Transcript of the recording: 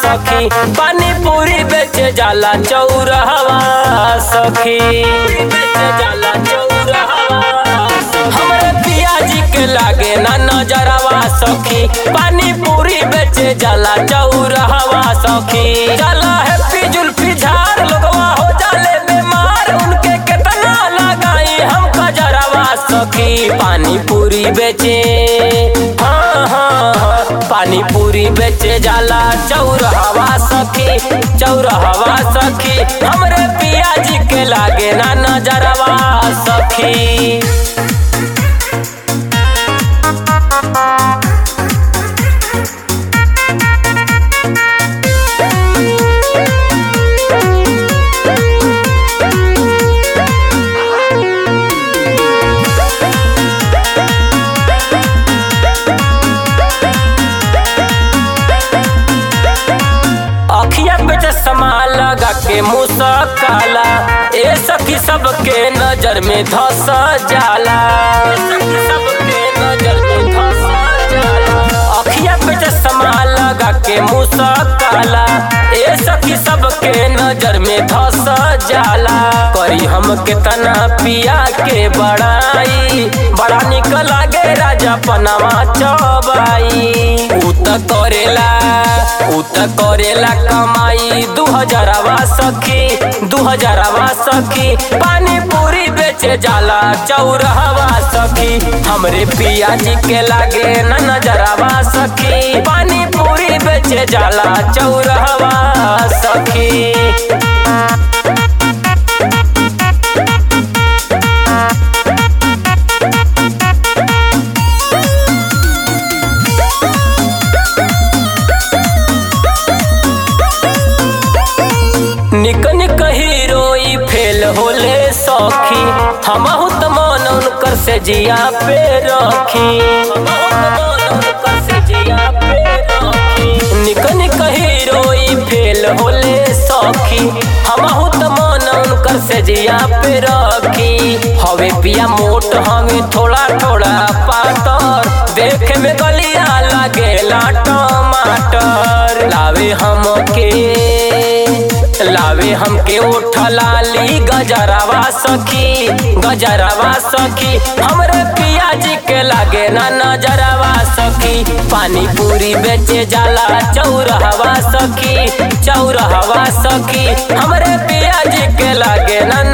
सखी पानी पूरी बेचे जाला चौरहवा सखी बेचे जाला चौरहवा हमरे पियाजी के लागे ना नजरवा सखी पानी पूरी बेचे जाला चौरहवा सखी जाला है फिजुल फिझार लोगवा हो जाले बीमार उनके कितना लगाई हम कजरवा सखी पानी पूरी बेचे हाँ हाँ हाँ पानी पूरी बेचे जाला चौरहवा सखी चौरहवा सखी हमरे पियाजी के लागे ना नजरवा सखी अखिया पे चश्मा लगा के मुसकाला ए सखी सबके नजर में धस जाला ए सखी सबके नजर में धस जाला अखिया पे चश्मा लगा के मुसकाला ए सखी सबके नजर में धस जाला करी हम कितना पिया के बड़ाई बड़ा निक लागे राजा पनावा चबाई उ त करेला उ त करेला कमाई दू हजारवा सखी दू हजारवा सखी पानी पूरी बेचे जाला चौरहवा सखी हमरे पिया जी के लागे न नजरवा सखी पानी पूरी बेचे जाला चौरहवा सखी निक निक हीरोई फेल होले सखी हमहु त मन उनकर से जिया पे रखी निक निक हीरोई फेल होले सखी हमहु त मन उनकर से जिया पे रखी हवे पिया मोट हमें थोड़ा थोड़ा पातर देखे में गलिया लागेला टमाटर लावे हमके लावे हमके उठ लाली गजरवा सखी गजरवा सखी हमरे पिया जी के लागे ना नजरवा सखी पानी पूरी बेचे जाला चौरहवा सखी चौरहवा सखी हमरे पिया जी के लागे ना